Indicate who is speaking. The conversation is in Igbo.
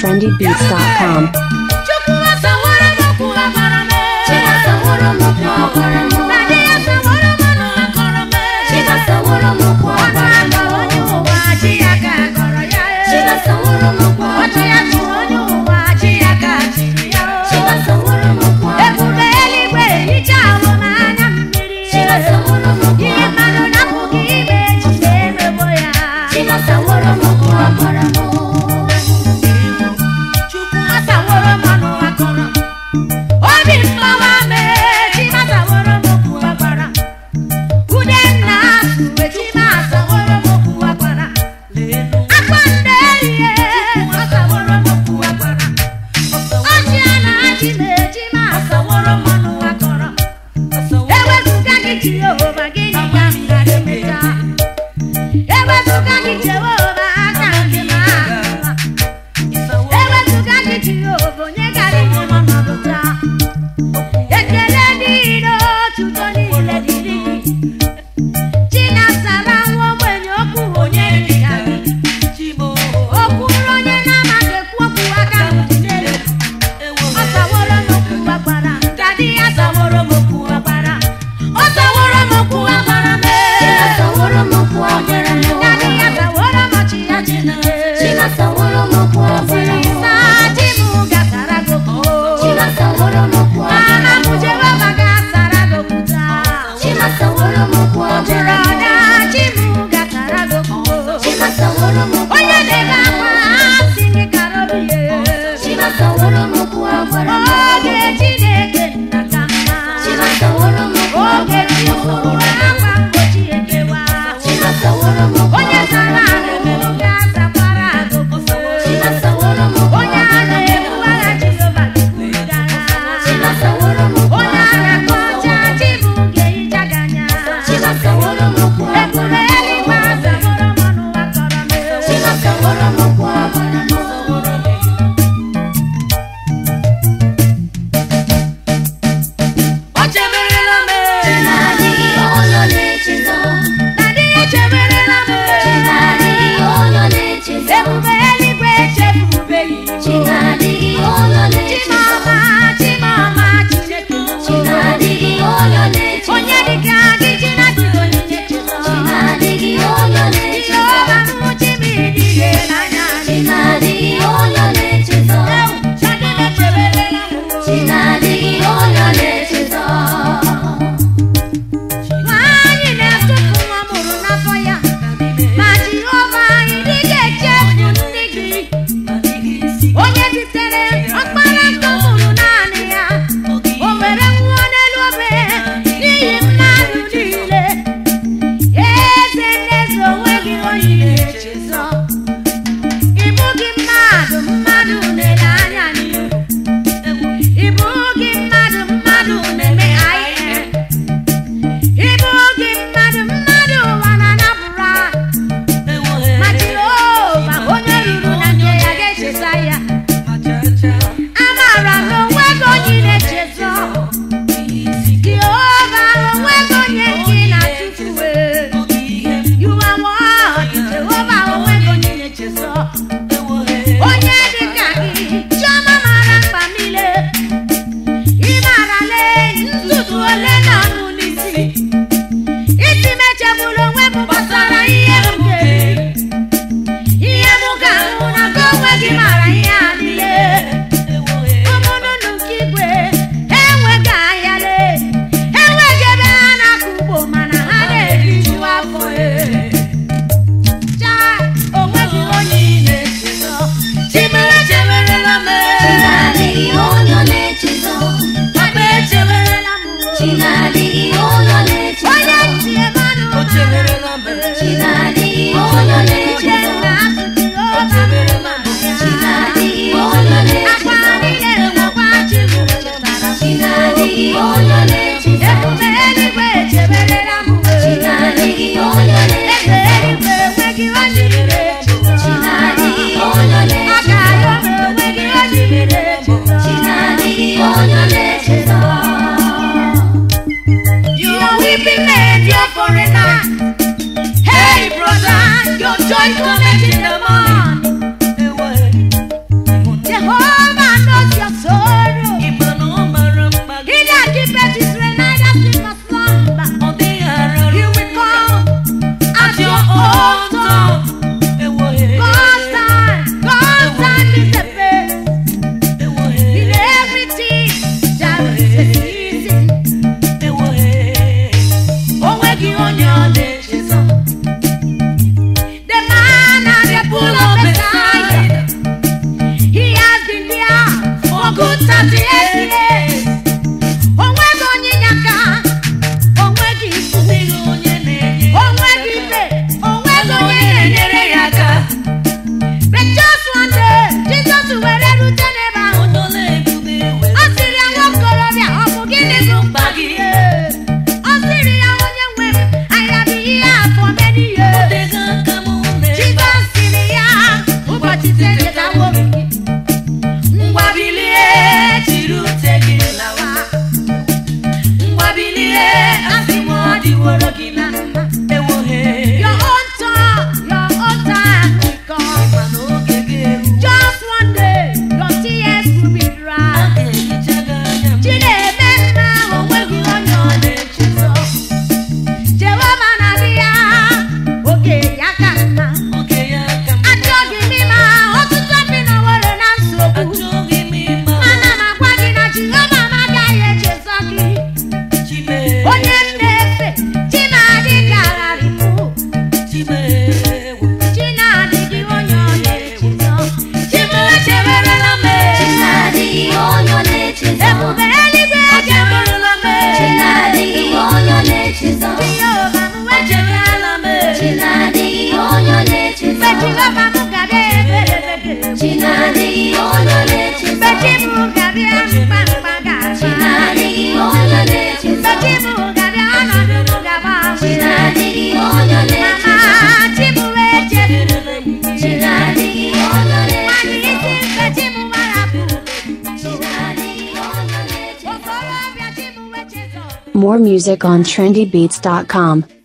Speaker 1: trendybeats.com.
Speaker 2: Chukwu asaworo m okwu agbara m
Speaker 3: Chimasaworo m okwu agbara m
Speaker 2: na di ya saworo m ọnụ akọrọ m
Speaker 3: Chimasaworo m okwu
Speaker 2: ọnụ
Speaker 3: agbara m
Speaker 2: akọrọ onye ụwa chi ya ka akọrọ ya
Speaker 3: Chimasaworo m okwu
Speaker 2: ọchị ya
Speaker 3: agbara m
Speaker 2: tụrụ onye ụwa chi ya ka chiri ya
Speaker 3: Chimasaworo m okwu agbara
Speaker 2: ebube eluigwe hicha ahụ n'anya mmiri
Speaker 3: Chimasaworo m okwu
Speaker 2: ihe mmadụ na-apụghị ime echiche emegbo ya
Speaker 3: Chimasaworo m okwu agbara m
Speaker 2: Chukwu asaworo m ọnụ akọrọ obi mgbawa mee chi asaworo m ewerela m
Speaker 3: Chi na-adịghị onye ọ na-echezọ.
Speaker 2: ebube eluigwe echewerela m
Speaker 3: Chi na-adịghị onye ọ na-echezọ.
Speaker 2: Jehova m echetala m
Speaker 3: Chi na-adịghị onye ọ
Speaker 2: mgbe
Speaker 3: na-echezọ.
Speaker 2: Jehova m ga-abịa ebere ebere
Speaker 3: Chi na-adịghị onye ọ
Speaker 2: mgbe
Speaker 3: na-echezọ.
Speaker 2: chi m ga-abịa mkpa mkpa
Speaker 3: Chi
Speaker 2: ga-agba
Speaker 3: na-adịghị onye ọ na-echezọ.
Speaker 2: mgbe chi m ga-abịa ọnọdụ m ga-agbanwe
Speaker 3: Chi na-adịghị onye ọ
Speaker 2: mama
Speaker 3: na-echezọ.
Speaker 2: chi m wee chetara m
Speaker 3: Chi na-adịghị onye ọ
Speaker 2: nwanyị
Speaker 3: na-echezọ.
Speaker 2: isi mgbe chi m warapụ
Speaker 3: Chi na-adịghị onye ọ na-echezọ.
Speaker 2: okorobịa chi m wee chetara
Speaker 1: More music on trendybeats.com.